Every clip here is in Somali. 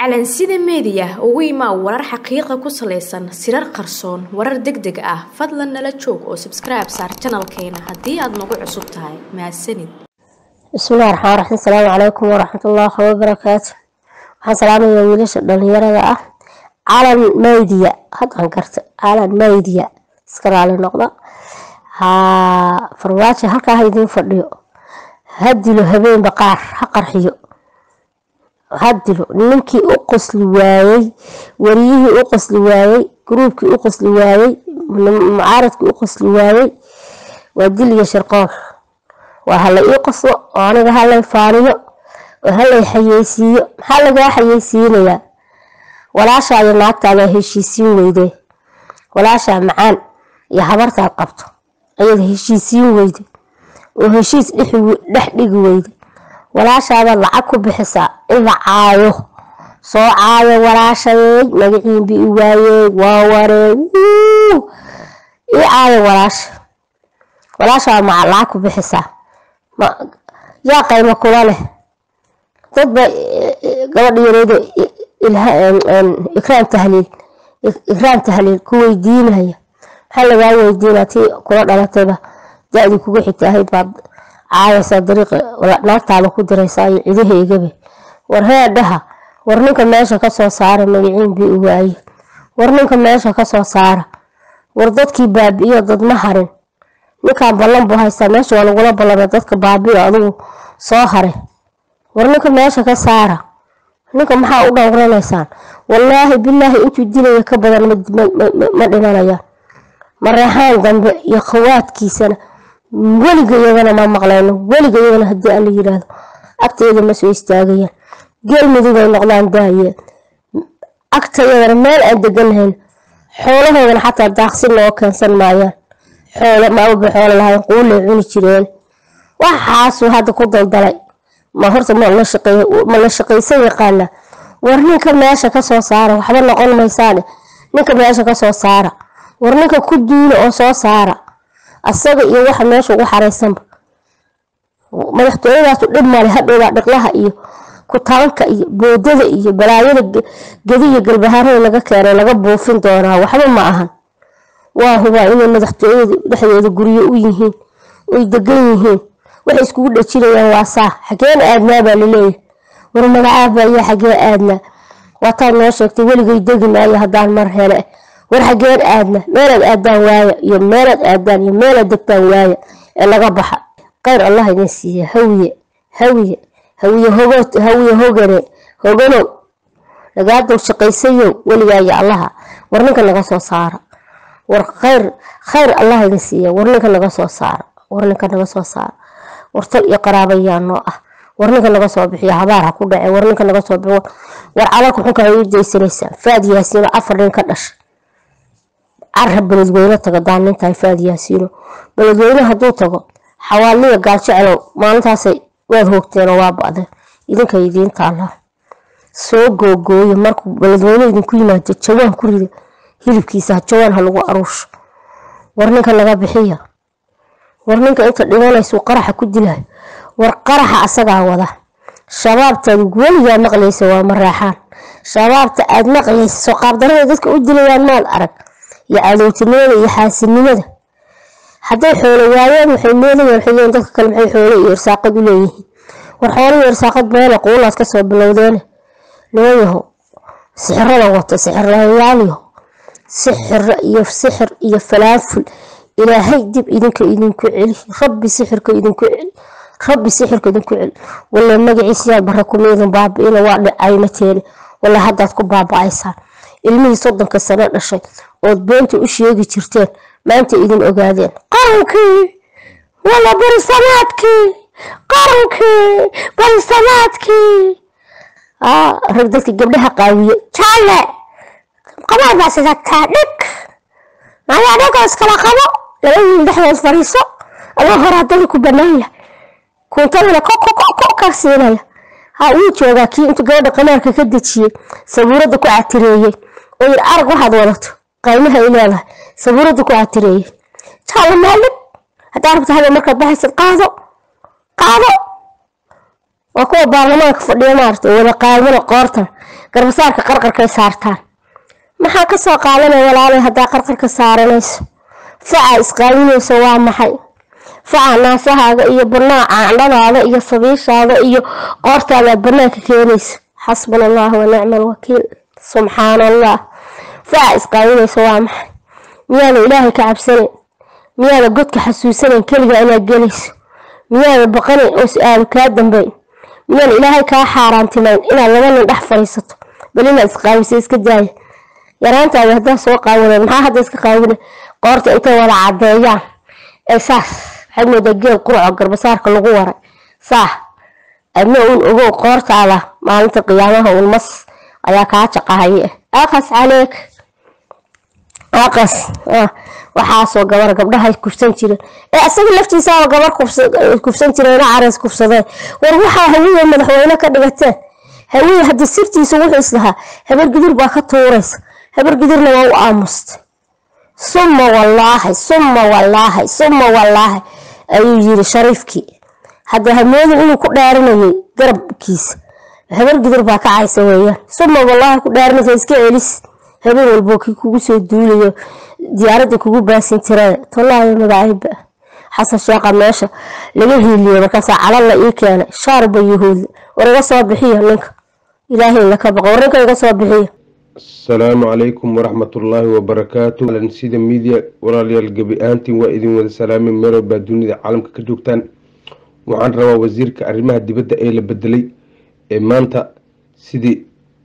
calansida meediya ugu imaa warar xaqiiqa ku salaysan sirar qarsoon warar deg deg ah fadlan nala joog oo sabskribe saar janalkeena haddii aad nagu cusub tahay mahadsanid bismillahi raxmaan raxiim asalaamu calaykum waraxmatullaahi wabarakaatu waxaan salaamayaa wiilasha dhalinyarada ah calan maydiya haddaan garta calan maydiya iska raali noqda haa farmaajo halkaa ha idiin fadhiyo ha dilo habeenba qaar ha qarxiyo ha dilo ninkii u qosli waayey wariyihii u qosli waayey gruubkii u qosli waayey mucaaradkii u qosli waayey waa dil iyo sharqool waa hala ii qoslo oo aniga halay faaniyo oo halay xayeysiiyo maxaa lagaa xayeysiinayaa walaashaa iyo naagtaada heshiisiin weyde walaashaa macaan iyo habartaad qabto ayada heshiisiin weyde oo heshiis dhex dhigi weyde walaashaada lacag ku bixisaa in la caayo soo caayo walaashadeey magaciinbi i waayey waa waree ii caayo walaasha walaashaa ma lacag ku bixisaa yaa qaymo kula leh dadba gabadha yareedo ikraam tahliil ikraam tahliil ku weydiinaya maxaa lagaa weydiinaa tii kula dhalatayba da-dii kugu xigta ahayd baad caayaysaa dariiqa naagtaada ku diraysaa iyo cidaheegabe war heedhaha war ninka meesha kasoo saara magaciin bii u waaye war ninka meesha kasoo saara war dadkii baabi'iyo dadma harin ninkaan ballan buu haystaa meesha waa lagula ballamay dadka baabi'o adigu soo hare war ninka meesha ka saara ninka maxaa u dhowranaysaan wallaahi bilaahi intuu dilaya ka badan ma dhimanayaan mareexaan dambe iyo khawaadkiisana weliga iyagana ma maqlayno weliga iyagana haddii alla yiraahdo agtayada ma soo istaagayaan geel midugay noqdaan daayeen agtayadana meel aan deganhayn xoolahoodana xataa daaqsin loo keensan maayaan xoolo maaba xoolo lahayn quulay cuni jireen waxaasuu hadda ku daldalay ma horta ma la shaqaysan yaqaana war ninka meesha kasoo saara waxba noqon maysaane ninka meesha kasoo saara war ninka ku duula oo soo saara asaga iyo waxa meesha ugu xaraysanba madaxtooyadaasu dhib male hadhowbaa dhiqlaha iyo kutaanka iyo boodada iyo balaayada gedi iyo galbahaarada laga keenay laga buufin doonaa waxba ma ahan waa hubaa inay madaxtooyada dhexdeeda guryo u yihiin oy degan yihiin waxay iskugu dhajinayaan waa saa xageen aadnaa baa laleeyahay war magacaaba ayaa xagee aadnaa waataad noo sheegtay weligay degi maayo haddaan mar hele war xageen aadna meelaad aadaan waaya iyo meelaad aadaan iyo meelaad degtaan waaya ee laga baxa kheyr allah idin siiya hawiye hawiye hawiye hogood hawiye hogane hoganow lagaadow shaqaysayow weligaayo allaha war ninka naga soo saara war kheyr kheyr allah idin siiya war ninka naga soo saara war ninka naga soo saara war tal iyo qaraabayaa noo ah war ninka naga soo bixiyo habaar ha ku dhace war ninka naga soo bixiyo war calalka xunka ay u daysanaysaan faad yaasiino afar nin ka dhashay cara beledweyne taga daanintahay faad yaasiino beledweyne hadduu tago xawaaliya gaaljecelow maalintaasay waad hoogteenoo waa ba'deen idinka idiin taallaa soo googooyo markuu beledweyne idinku yimaado jawaan ku rida hilibkiisa jawaan ha lagu aruusho war ninka naga bixiya war ninka inta dhimanaysu qaraxa ku dilayo war qaraxa asagaa wada shabaabtaad weligaa maqlaysa waa maraaxaan shabaabta aad maqlaysa soo qaabdarada dadka u dilayaan maad arag iyo cadowtinimada iyo xaasinimada hadday xoolo waayeen waxay moodayaan xigeen dadka kale maxay xoolo iyo irsaaqad u leeyihiin war xoolo iyo irsaaqad meele quulaad kasoo bilowdeene looyaho sixirada wato sixirlayaaliyo sixiro iyo sixir iyo falaanful ilaahay dib idinka idinku celi rabbi sixirka idinku celi rabbi sixirka idinku celi walla magaciisiyaa bare kumaydin baabi'ina waa dhicaynateene walla haddaad ku baaba'aysaan ilmihii soddonka sano dhashay ood beenta u sheegi jirteen maanta idin ogaadeen qarankii walla barisamaadkii qarankii barisamaadkii rag dadka gabdhaha qaawiye jaalle qabaad baa sidataa dhig maayaa dhigoo iskala qabo laba wiil dhexdood fariiso adoo hore haddana ku banaan yahay kuuntadana ka siinaya ha wuu joogaa kii intuu gabadha qamaarka ka dejiyey sabuuradda ku catireeyey oo yir arag waxaad wadato qaymaha ay leedahay sabuuradda ku catireeyey jaalle maalin haddaa rabta habeen markaad baxaysad qaado qaado waa kuwa baarlamaanka fadhiya maarata wada qaadana qoortan garbasaarka qarqarkay saartaan maxaa kasoo qaadanaya walaalay haddaa qarqarka saaranayso facaa isqaadinayso waa maxay faca naasahaaga iyo banaaca candhadaada iyo sabiishaada iyo qoortaadaad banaanka keenaysa xasbuna allah wa nicma alwakiil subxaana allah faca isqaadinayso waa maxay miyaada ilaahay ka cabsanayn miyaada godka xasuusanayn keliga inaad gelayso miyaada baqanayn oo su-aalu kaa dambeyn miyaan ilaahay kaa xaaraantimayn inaad laba nin dhex fadhiisato bal inaad isqaawiso iska daaya yaraantaada haddaa soo qaawinay maxaa hadda iska qaawinay qoorta intay wada cadeeyaan ee saas waxaad moodaa geel qurco garbasaarka lagu waray saah adna uun ogow qoortaada maalinta qiyaamaha uun mas ayaa kaa jaqahaye aqas caleeg aqas waxaasoo gabar gabdhaha kufsan jireen ee asaga laftiisaaba gabar kufsan jireena careys kufsadeen war waxaa hawiye madaxweyne ka dhigateen hawiye haddii sirtiisa wuxuu islahaa habar gidir baa ka tuuraysa habar gidirna waa u aamustay summa wallaahi summa wallaahi summa wallaahi ayuu yiri shariifkii hadda hamoodin inuu ku dhaarinayay garabkiisa habar gidir baa ka caysa weeyaan summa wallaahi ku dhaarinaysa iska celis habeen walbo kii kugu soo duulayo diyaaradda kugu baasin jirada tolaayo magacayba xasan sheeqa meesha laga hiiliyo markaasaa calal la ii keenay shaarba yuhuud war iga soo bixiyo ninka ilaahay laka baqo war ninka iga soo bixiyo asalaamu calaykum waraxmatullaahi wabarakaatu sida miidiya walaalayaal gebi ahaantiin waa idin wada salaamay meelo baa dunida caalamka ka joogtaan waxaan rabaa wasiirka arrimaha dibadda ee la bedelay ee maanta sidii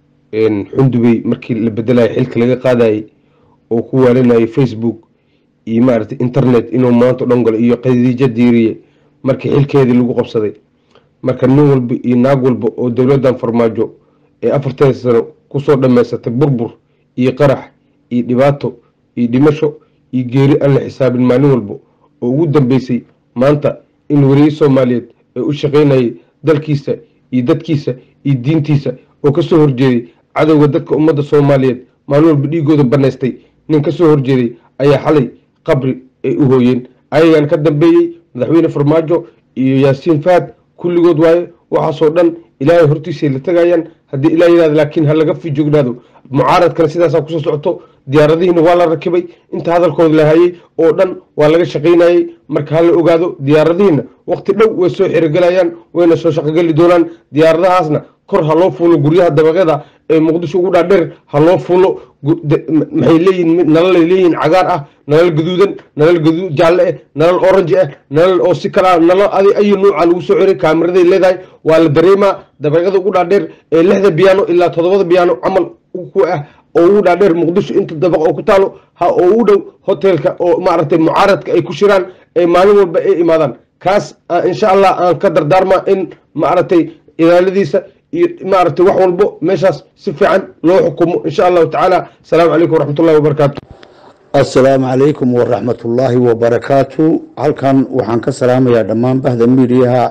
xundubey markii la bedelayay xilka laga qaadayay oo ku waalinayay facebook iyo maaragtay internet inuu maanta o dhan galo iyo khadiijo diiriye markii xilkeedii lagu qabsaday marka nin walba iyo naag walba oo dowladdan farmaajo ee afartan sano kusoo dhammaysatay burbur iyo qarax iyo dhibaato iyo dhimasho iyo geeri aan la xisaabin maalin walba oo ugu dambeysay maanta in wariye soomaaliyeed ee u shaqaynayay dalkiisa iyo dadkiisa iyo diintiisa oo kasoo horjeeday cadowga dadka ummadda soomaaliyeed maalin walba dhiigooda banaystay nin kasoo horjeeday ayaa xalay qabri ay u hooyeen ayagaan ka dambeeyey madaxweyne farmaajo iyo yaasiin fahad kulligood waaye waxaasoo dhan ilaahay hortiisay la tagayaan haddii ilaa yidhahda laakiin ha laga fijoognaado mucaaradkana sidaasaa kusoo socoto diyaaradihiina waa la rakibay inta hadalkooda la hayay oo dhan waa laga shaqaynayay marka ha la ogaado diyaaradihiina waqti dhow way soo xirigelayaan wayna soo shaqogeli doonaan diyaaradahaasna kor ha loo fuulo guryaha dabaqyada ee muqdisho ugu dhaadheer ha loo fuulo maxay leeyihin nalalay leeyihiin cagaar ah nalal gaduudan nalal gaduud jaalle ah nalal orange ah nalal oo si kala nalal adi ayu nuuca lagu soo xiray kaamiraday leedahay waa la dareemaa dabaqyada ugu dhaadheer ee lixda biyaano ilaa toddobada biyaano camal ku ah oo ugu dhaadheer muqdisho inta dabaq oo ku taalo ha oo u dhow hotelka oo maaragtay mucaaradka ay ku shiraan ee maalin walba ay imaadaan kaas insha allah aan ka dardaarma in maaragtay ilaaladiisa iyo maaragtay wax walbo meeshaas si fiican loo xukumo insha allahu tacaala asalaamu calaykum waraxmatullahi wabarakaatu assalaamu calaykum waraxmatullaahi wabarakaatu halkan waxaan ka salaamayaa dhammaan bahda miidiyaha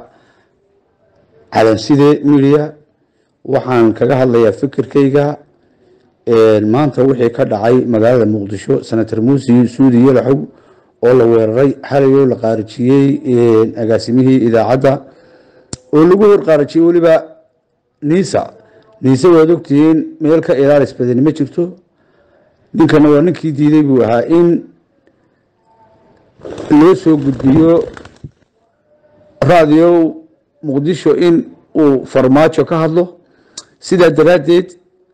calanside miidiya waxaan kaga hadlayaa fikirkayga maanta wixii ka dhacay magaalada muqdisho senator muusi suudi yalaxow oo la weeraray xalayoo la qaarijiyey agaasimihii idaacadda oo lagu horqaarijiyey weliba niisa niise waad ogtihiin meel ka ilaalis badani ma jirto ninkana waa ninkii diiday buu ahaa in loo soo gudbiyo raadiyo muqdisho in uu farmaajo ka hadlo sidaa daraaddeed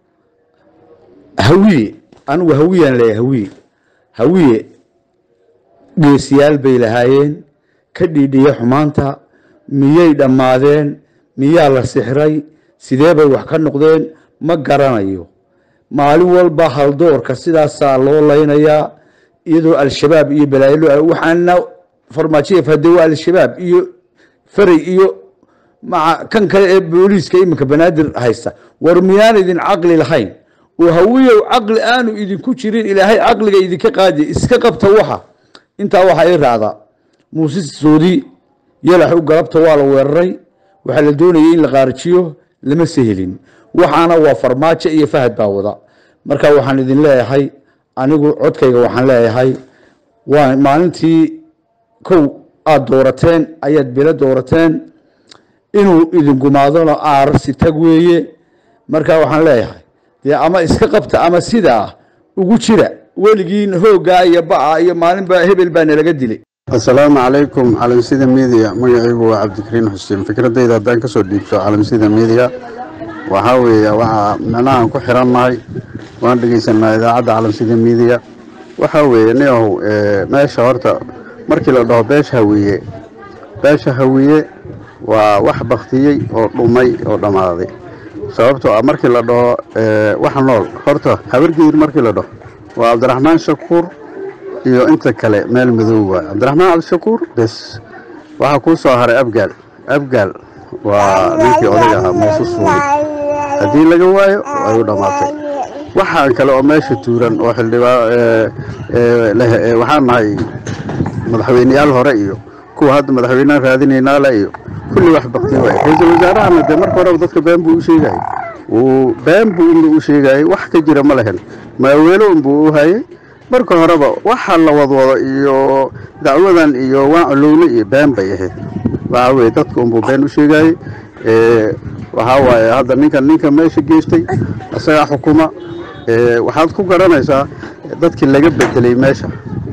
hawiye anigu hawiyaan leeyahay hawiye hawiye geesiyaal bay lahaayeen ka dhiidhiya xumaanta miyay dhammaadeen miyaa la sixray sidee bay wax ka noqdeen ma garanayo maalin walba haldoorka sidaasaa loo laynayaa iyadoo al-shabaab iyo balaayo waxaana farmaajoya fade waa al-shabaab iyo faray iyo maca kan kale ee booliiska iminka banaadir haysta war miyaan idin caqli lahayn oo hawiyow caqli aanu idinku jirin ilaahay caqliga idinka qaadi iska qabta waxa intaa waxaa ii raacda muuse soodi yalaxu galabta waa la weeraray waxaa la doonayay in la qaarijiyo lama sehelin waxaana waa farmaajo iyo fahad baa wada marka waxaan idin leeyahay anigu codkayga waxaan leeyahay waa maalintii kow aada doorateen ayaad belo doorateen inuu idin gumaadona aarsi tag weeye marka waxaan leeyahay dee ama iska qabta ama sidaa ugu jira weligiin hooggaa iyo baca iyo maalinba hebel baa nalaga dilay asalaamu calaykum calansida miidiya magacaygu waa cabdikariin xuseen fikradayda haddaan kasoo dhiibto calansida miidiya waxaa weeye waxaa micnahaan ku xirannahay waan dhegeysanaa idaacadda calansida miidiya waxaa weeye niyahow meesha horta markii la dhaho beesha hawiye beesha hawiye waa wax baktiyey oo dhumay oo dhammaaday sababtoo ah markii la dhaho wax nool horta habargedir markii la dhaho waa cabdiraxmaan shakuur iyo inta kale meel madow waay cabdiraxmaan cabdishakuur bes waxaa kuu soo haray abgaal abgaal waa ninkii odaga ahaa muuse suuli haddii laga waayo ay u dhammaatay waxaan kale oo meesha tuuran oo xildhibaan waxaan nahay madaxweyneyaal hore iyo kuwa hadda madaxweyneha raadinaynaala iyo kulli wax bakti waay ra-iisul wasaarahana dee marka horeba dadka been buu u sheegayay uu been buu unba u sheegayay wax ka jira ma lehen maaweelo unbuu u hayay marka horeba waxa la wadwado iyo dacwadan iyo waan olowle iyo been bay ahayd waxaa weye dadka unbuu been u sheegayey waxaa waaye hadda ninkan ninka meesha geystay isagaa xukuma waxaad ku garanaysaa dadkii laga bedelay meesha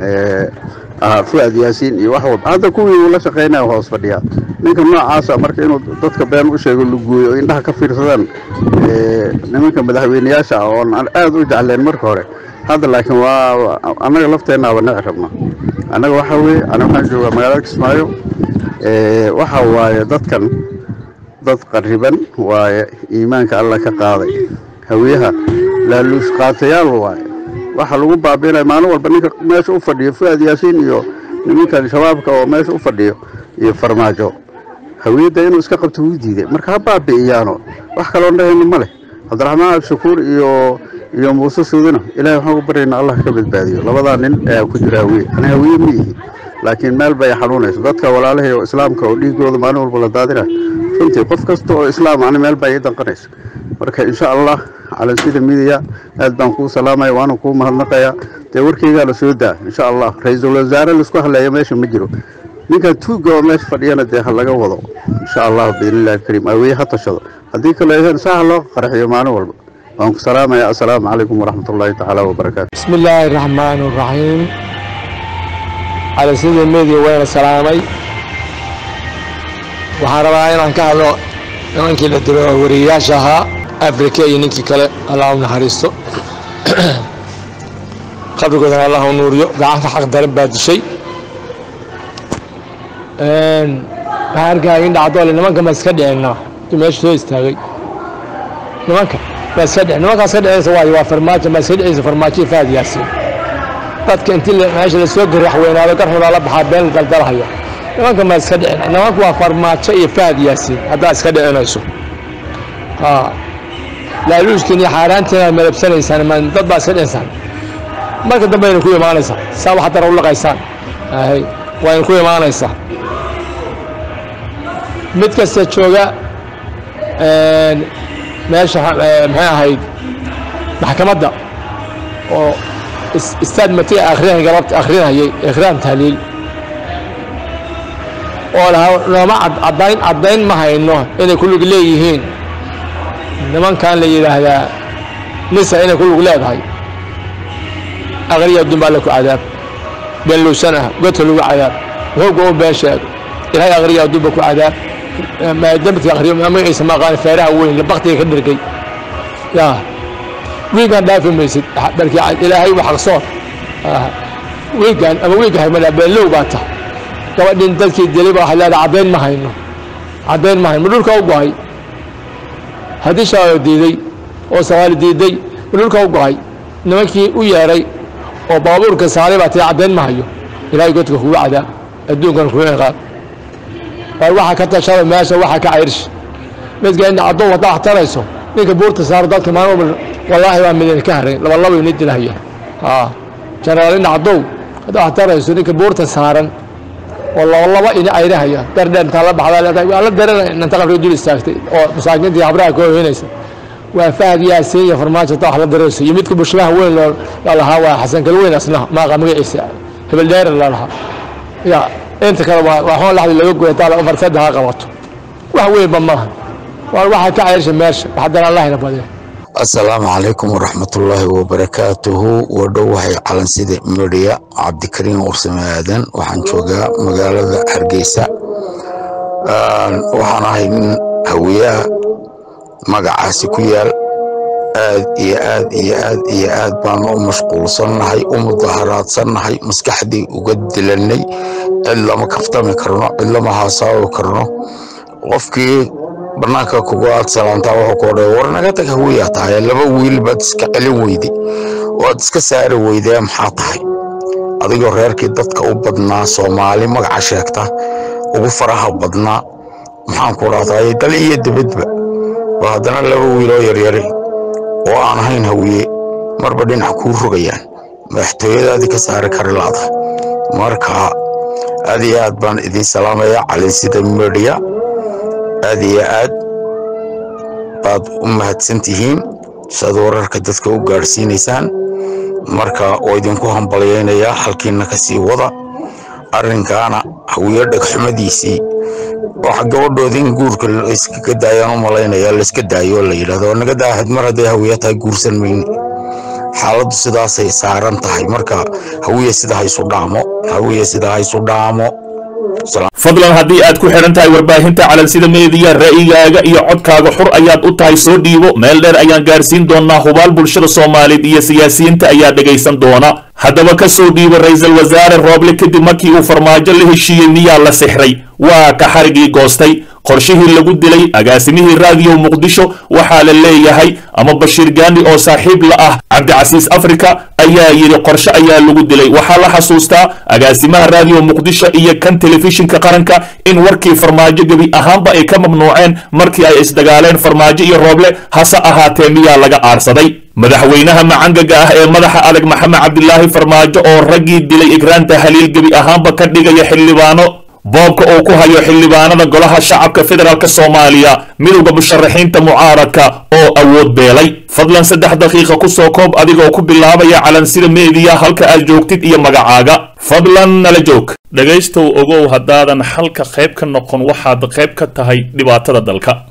ahaa fuad yaasiin iyo wax walba hadda kuwii uu la shaqaynaya hoos fadhiyaa ninka noocaasa marka inuu dadka been u sheego lugooyo oo indhaha ka fiirsadaan nimanka madaxweyneyaasha ah oon aada u jecleen marka hore hadda laakiin waa annaga lafteennaaba nici rabna annaga waxaa weeye aniga waxaan joogaa magaalada kismaayo waxa waaye dadkan dad qariban waaye iimaanka alla ka qaaday hawiyaha laaluush qaatayaal waaye waxa lagu baabiinaya maalin walba ninka meesha u fadhiyo fuad yaasiin iyo nimankan shabaabka oo meesha u fadhiyo iyo farmaajo hawiyadda inuu iska qabto wuu diiday marka ha baabi'iyaano wax kaloo dhahayno ma leh cabdiraxmaan abdishakuur iyo iyo muuse suudina ilahay waxaan u baryaynaa allah ka badbaadiyo labadaa nin ayaa ku jira hawiye ani hawiye ma yihi laakiin meel bay xanuunayso dadka walaalahii oo islaamka oo dhiigooda maalin walba la daadinayo runtii qof kasta oo islaam ani meel baa ii danqanaysa marka insha allah calansida midiya aad baan kuu salaamaya waana kuu mahadnaqaya dee warkeygaa la soo daa insha allah ra-iisul wasaare laisku hadleeya meesha ma jiro ninkan tuugga oo meesha fadhiyana dee ha laga wado insha allah biidnillahi alkariim aaweye ha tashado haddii kale eheen saa ha loo qarxiyo maalin walba waan ku salaamaya assalaamu calaykum waraxmat ullaahi tacaala wabarakaatu بسم الله الرحمن الرحيم على سيد الميديا وين سلامي waxaan rabaa inaan ka hadlo nimankii la dilo wariyayaasha ahaa afrika iyo ninkii kale allah u naxariisto qabrigoodana allah u nuuriyo gacanta xaq daran baa dishay waxaan arkaya in dhacdoole nimanka ma iska dhicina meesha soo istaagay nimanka ma iska dhici nimankaa iska dhicaysa waayo waa farmaajo ma iska dhicaysa farmaajo faad yaasiin dadka intii meesha lasoo garax weynaado garxudaa la baxaa been la daldalahaya nimanka ma iska dhicin nimanku waa farmaajo iyo faad yaasiin haddaad iska dhicinayso laaluushkiin iyo xaaraantiin aad malabsanaysaan ma dad baa iska dhicinsaan marka dambe ayna ku imaanaysaa saa wax dara u laqaysaan ahay wayna ku imaanaysaa mid kasta jooga meesha maxay ahayd maxkamadda oo istaad matiga akhriyan galabta akhrinayay ikhraam tahliil oo lahaa nooma caddayn caddayn ma hayno inay ku lug leeyihiin nimankan la yidhaahdaa nisa inay ku lug leedahay aqriya dumbaa la ku cadaab been luusan ah godka lagu cadaab hooga u been sheeg ilahay aqriya dumba ku cadaab dambadka aqriyo magaciisa ma aqaan feeraha weyn labaktiga ka dhirgay yaa wiigaan dhaafi maysid barkii ilaahay wax aqsoon wiigaan ama wiiga haymada beenlow baa ta gabadhin dadkii dilay baa waxay leedahay caddayn ma hayno caddayn ma hayno ma dhulka u gohay haddii shabaab diiday oo soomaali diiday ma dhulka u gohay nimankii u yeedhay oo baabuurka saaray baa tii caddayn ma hayo ilaahay godka kugu cadaab adduunkan kugu ciqaab war waxa ka tashada meesha waxa ka cayrish midka in caddo wadda wax tarayso ninka buurta saaro dadka maalin walba wallaahi waa midin ka haray laba laba ini dilahaya jenaraal in caddow hadda wax tarayso ninka buurta saaran oo laba laba ini cayrahaya dardheer intaa la baxdaa leedahay waa la daranaya inta qabriga dul istaagtay oo masaakiintii habraha ka hoynaysa waa fahad yaasiin iyo farmaajo ta wax la darayso iyo midka bushmaha weyn loo lahaa waa xasan kalweyn asna maaqa magaciisa hebel dheer la lahaa ya inta kale waa waxaan laxdi laga goya taala farsada ha qabato wax weynba maaha waa waxaa ka ceersha meesha waxdana allahina badee asalaamu calaykum waraxmatullaahi wabarakaatuhu wadhowahay calansida midhiya cabdikariin warsame aadan waxaan joogaa magaalada hargeysa waxaan ahay nin hawiyaha magacaasi ku yaal aad iyo aad iyo aad iyo aad baan u mashquulsannahay u mudaharaadsannahay maskaxdii uga dilannay cid lama kaftami karno cid lama haasaawi karno qofkii bannaanka kugu aad salaantaa wuxuu ku odhay war naga tag hawiyaa tahay laba wiil baad iska celin weyday waad iska saari weydee maxaa tahay adigoo reerkii dadka u badnaa soomaali magaca sheegta ugu faraha badnaa maxaan ku dhahday dal iyo dibadba waa haddana laba wiiloo yaryari oo aan ahayn hawiye marba dhinac kuu rogayaan madaxtooyadaadii ka saari kari laada marka aad iyo aad baan idiin salaamayaa calinsida media aad iyo aad baad u mahadsan tihiin siaad wararka dadka u gaadhsiinaysaan marka oo idinku hambalyaynayaa halkiina ka sii wada arrinkaana hawiyo dhegxumadiisii waxa gabadhooda in guurka iskaga daayaan u malaynaya layska daayo la yidhahdo naga daahid mar hadday hawiya tahay guursan mayne xaaladdu sidaasay saaran tahay marka hawiya sida haysu dhaamo hawiya sida haysu dhaamo fadlan haddii aad ku xidhan tahay warbaahinta calansida meediya ra'yigaaga iyo codkaaga xur ayaad u tahay soo dhiibo meel dheer ayaan gaarsiin doonaa hubaal bulshada soomaaliyeed iyo siyaasiyiinta ayaa dhegaysan doona haddaba ka soo dhiibo ra-iisul wasaare rooble kadib markii uu farmaajo la heshiiyey miyaa la sixray waa ka xarigii goostay qorshihii lagu dilay agaasimihii raadiyo muqdisho waxaa la leeyahay ama bashiir gaandi oo saaxiib la ah cabdicasiis afrika ayaa yidhi qorshe ayaa lagu dilay waxaa la xasuustaa agaasimaha raadiyo muqdisho iyo kan telefishinka qaranka in warkii farmaajo gebi ahaanba ay ka mamnuuceen markii ay isdagaaleen farmaajo iyo rooble hase ahaatee miyaa laga aarsaday madaxweynaha macangaga ah ee madaxa adag maxamed cabdilaahi farmaajo oo raggii dilay igraanta haliil gebi ahaanba ka dhigaya xildhibaano boobka uu ku hayo xildhibaanada golaha shacabka federaalk soomaaliya midowda musharaxiinta mucaaradka oo awood beelay fadlan saddex daqiiqa ku soo koob adigoo ku bilaabaya calansida meediya halka aad joogtid iyo magacaaga fadlan nala joog dhegaystow ogow haddaadan xalka qayb ka noqon waxaad qayb ka tahay dhibaatada dalka